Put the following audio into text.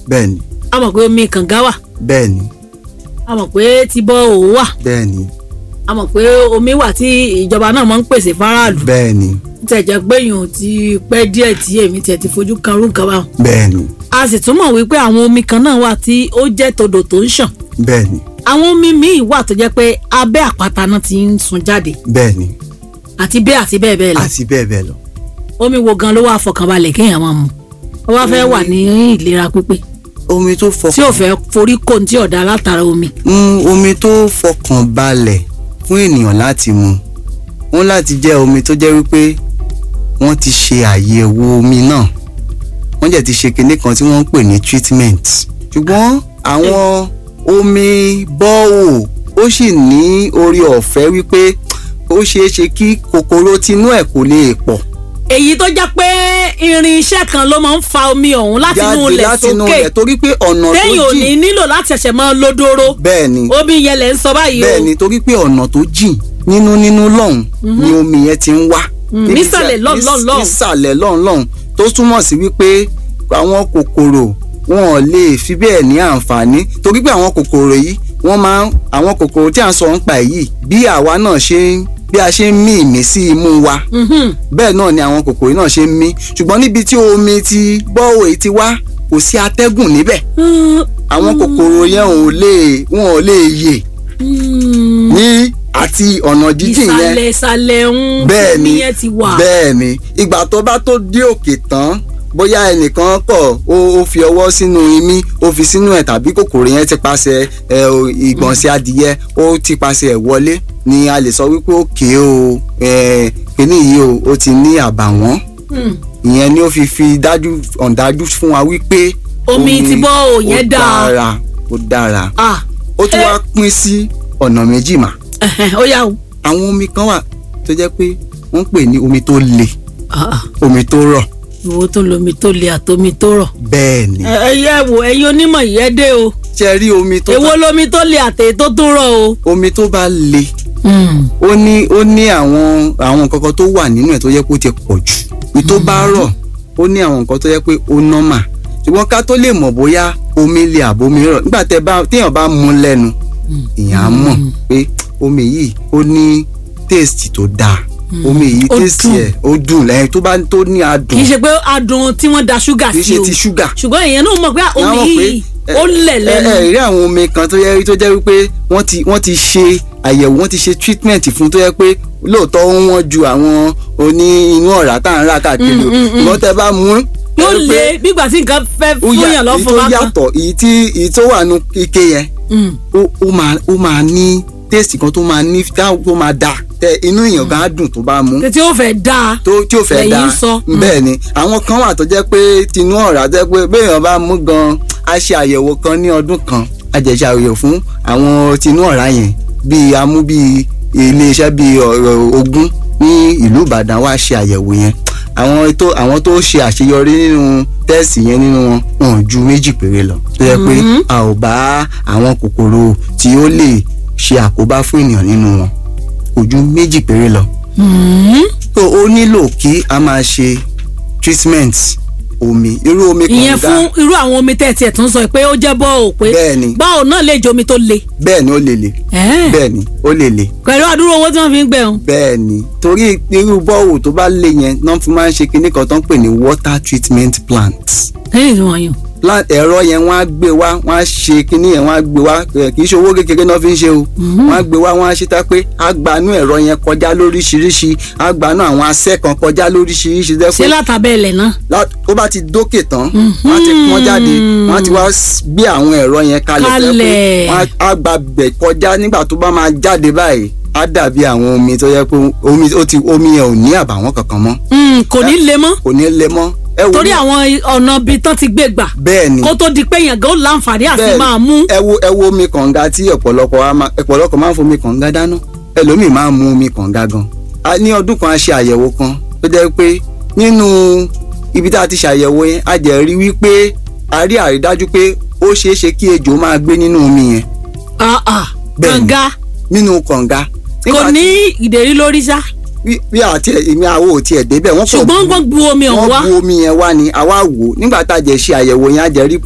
bẹ́ẹ̀ni a mọ̀ pé omi kànga wà bẹ́ẹ̀ni a mọ̀ pé tibọ́ òwò wà bẹ́ẹ̀ni a mọ̀ pé omi wà tí ìjọba náà máa ń pèsè fáráàlú bẹ́ẹ̀ni tẹ̀ jẹ́ pé yòó ti pẹ́ díẹ̀ tí èmi tiẹ̀ ti fojú kan rú nǹkan báwọn. bẹ́ẹ̀ni a sì tún mọ̀ wípé àwọn omi kan náà wà tí ó jẹ́ todò tó ń ṣàn bẹ́ẹ̀ni àwọn omi míì wà tó jẹ́ pé abẹ́ àpáta náà ti ń sun jáde bẹ́ẹ̀ni àti bẹ́ẹ̀ àti bẹ́ẹ̀ bẹ́ẹ̀ lọ àti bẹ́ẹ̀ bẹ́ẹ̀ lọ. omi wo gan ló wà fọkànbalẹ̀ kéèyàn máa mu ó wá fẹ́ wà ní ìlera pípé omi tó fọkàn tí ò fẹ́ forí kò ní tí ọ̀dà látara omi. Mm, omi tó fọkàn balẹ̀ fún ènìyàn láti mu wọ́n láti jẹ́ omi tó jẹ́ wípé wọ́n ti ṣe àyẹ̀wò omi náà wọ́n jẹ́ ti ṣe kinní kan tí wọ́n ń pè ní treatment ṣùgbọ́n àwọn omi bọ́ọ̀ ó sì ní orí ọ̀fẹ́ wípé ó ṣeé ṣe kí kòkòrò tinú ẹ̀ kò lè pọ̀ èyí tó jẹ́ pé irinṣẹ́ kan ló máa ń fa omi ọ̀hún láti inú jáde ilẹ̀ láti inú sókè rẹ̀ torí pé ọ̀nà tó téèyàn ò ní jìn nílò láti ṣẹ̀ṣẹ̀ máa lódóró bẹ́ẹ̀ ni omi yẹn lẹ̀ ń sọ báyìí o bẹ́ẹ̀ ni torí pé ọ̀nà tó jìn nínú nínú lọ́hùn ni omi yẹn ti ń wá. Mm, Níbi tí nísàlẹ̀ a- lọ́hùn, lọ́hùn, lọ́hùn. nísàlẹ̀ lọ́hùn lọ́hùn tó túmọ̀ sí wípé àwọn kòkòrò wọn ò lè fi bẹ́ẹ̀ ní àǹfààní torí pé àwọn kòkòrò yìí wọ́n máa ń àwọn kòkòrò tí à ń sọ ń pa yìí bí àwa náà ṣe ń bí a ṣe ń mí ìmí sí imú wa Mhm. bẹ́ẹ̀ náà ni àwọn kòkòrò náà ṣe ń mí ṣùgbọ́n níbi tí omi ti bọ́ọ̀ èyí ti wá kò sí atẹ́gùn níbẹ̀ Mm, àwọn kòkòrò yẹn ò lè wọn ò lè yè mm. ní àti ọ̀nà jíjìn yẹn ìsàlẹ̀ ìsàlẹ̀ ń bẹ́ẹ̀ omi ni yẹn ti wà. bẹ́ẹ̀ ni ìgbà tó bá tó dé òkè tán bóyá ẹnìkan kọ̀ ó ó fi ọwọ́ sínú imí ó fi sínú ẹ̀ tàbí kòkòrò yẹn ti paṣẹ ẹ o, ìgbọ̀nsẹ̀ adìyẹ ó ti paṣẹ ẹ̀ wọlé ni a lè sọ wípé òkè o ẹ kíní yìí o ó ti ní àbàwọ́n Mm. ìyẹn ni ó fi fi dájú ọ̀ndájú fún wa wípé Omi ti bọ́ ò yẹn ó dáa. dára ó dára ah ó tún Eh. wá pín sí ọ̀nà méjì mà ẹhẹn, ó yà o. àwọn omi kan wà tó jẹ́ pé wọ́n ń pè ní omi tó le Ah, ah. omi tó rọ̀ ìwo tó lomi tó le àtomi tó rọ̀. bẹ́ẹ̀ ni ẹ ẹ yẹ wo ẹ̀yin onímọ̀ yìí ẹ dé o ṣe rí omi tó èwo bá lomi tó le àtẹ̀yẹ tó tún rọ̀ o. omi tó bá le Mm. ó ní ó ní àwọn àwọn nǹkan kan tó wà nínú ẹ̀ tó yẹ kó ti pọ̀ jù ní tó bá rọ̀ ó ní àwọn nǹkan tó yẹ pé ó nọ́mà ṣùgbọ́n ká tó lè mọ̀ bóyá omi le àbomi rọ̀ nígbà tẹ́ bá téèyàn bá mu lẹ́nu èèyàn á mọ̀ pé omi yìí ó ní taste tó dáa omi yìí Ó taste dùn. ẹ̀ ó dùn lẹ́yìn tó bá tó ní kì adùn í ṣe pé adùn tí wọ́n da ṣúgà kì í sí ṣe o ti ṣúgà ṣùgbọ́n èèyàn náà mọ̀ pé Àwọn omi mọ̀ pé, yìí ẹ, ó lẹ̀ lẹ́nu. ẹ ẹ rí àwọn omi kan tó yẹ tó jẹ́ wípé wọ́n ti wọ́n ti ṣe àyẹ̀wò wọ́n ti ṣe treatment fún tó yẹ pé lóòótọ́ ó wọ́n ju àwọn oní inú ọ̀rá tá à ń rà káàkiri o ìwọ́n tẹ́ bá mú yóò ẹ rí pé le bígbà tí nǹkan fẹ́ ó fún yà- yàn èyí lọ́fun tó bá kan. yàtọ̀ èyí tí èyí tó wà nù ike yẹn Mm. ó ó máa ó máa ní taste kan tó máa ní tó máa dà tẹ inú èèyàn gan á dùn tó bá mú tí ó fẹ́ dáa. tó tí ò fẹ́ Lẹ́yìn dáa sọ. bẹ́ẹ̀ ni àwọn kan wà tó jẹ́ pé tinú ọ̀rá jẹ́ pé béèyàn bá mú gan a ṣe àyẹ̀wò kan ní ọdún kan a jẹ́ ṣe àyẹ̀wò fún àwọn tinú ọ̀rá yẹn bíi amú bíi iléeṣẹ́ bíi ọ̀rọ̀ ogún ní ìlú Ìbàdàn wá ṣe àyẹ̀wò yẹn àwọn tó àwọn tó ṣe àṣeyọrí nínú tẹ́ẹ̀sì yẹn nínú wọn wọn ò ju méjì péré lọ tó yẹ pé a ò bá àwọn kòkòrò tí ó lè ṣe àkóbá fún ènìyàn nínú wọn kò ju méjì péré lọ Mm. so ó nílò kí a máa ṣe treatment omi irú omi ìyẹn kànga fún irú àwọn omi tẹ́ ẹ tiẹ̀ tún sọ pé ó jẹ́ bọ́ọ̀ pé bẹ́ẹ̀ ni bọ́ọ̀ náà lè jẹ́ omi tó le. bẹ́ẹ̀ ni ó lè le Ẹ́ẹ̀. bẹ́ẹ̀ ni ó lè le pẹ̀lú àdúró owó tí wọ́n fi ń gbẹ̀hún. bẹ́ẹ̀ ni torí irú bọ́ọ̀wù tó bá le yẹn náà fi máa ń ṣe kinní kan tó ń pè ní water treatment plant lẹ́yìn tí wọ́n yàn. plant ẹ̀rọ yẹn wọ́n á gbé wá wọ́n á ṣe kinní yẹn wọ́n á gbé wá ẹ̀, kì í ṣe owó kékeré náà fi ń ṣe o wọ́n á gbé wá wọ́n á ṣe tá pé á gbanú ẹ̀rọ yẹn kọjá lóríṣiríṣi á gbanú àwọn asẹ́ kan kọjá lóríṣiríṣi dẹ́ ṣé pé látàbẹ́ ilẹ̀ náà. lá- tó bá ti dókè tán wọ́n á ti pọ́n jáde wọ́n á ti wá s- gbé àwọn ẹ̀rọ yẹn kalẹ̀ tó yẹ pé Kalẹ̀. wọ́n á- á gba bẹ̀ kọjá nígbà tó bá máa jáde báyìí á dàbí àwọn omi tó yẹ pé omi ó ti omi yẹn ò ní àbàwọ́n kankan mọ́ Mm, kò ní le mọ́ kò ní lè mọ́ ẹ wo torí ní- àwọn ọ̀nà ibi tán ti gbé gbà bẹ́ẹ̀ ni kó tó di pé èèyàn gan ó láǹfààní àti bẹ́ẹ̀ ni. máa mú. ẹ wo ẹ wo omi kànga tí ọ̀pọ̀lọpọ̀ wa máa ọ̀pọ̀lọpọ̀ máa ń fomi kànga dáná ẹlòmíì máa ń mu omi kànga gan a ní ọdún kan a ṣe àyẹ̀wò kan tó jẹ́ pé nínú ibi tá a ti ṣàyẹ̀wò yẹn a jẹ́ rí wípé a rí àrídájú pé ó ṣeé ṣe kí ejò máa gbé nínú omi yẹn Ah, ah, Bẹ́ẹ̀ ni. kànga nínú kànga kò ní ìdérí lórí sá bí bí àti èmi àwo ò tiẹ̀ débẹ̀ wọ́n kò ṣùgbọ́n wọ́n bu omi ọ̀hún wá wọ́n bu omi yẹn wá ni àwa wò ó nígbà tá a jẹ́ ṣe àyẹ̀wò yẹn a jẹ́ rí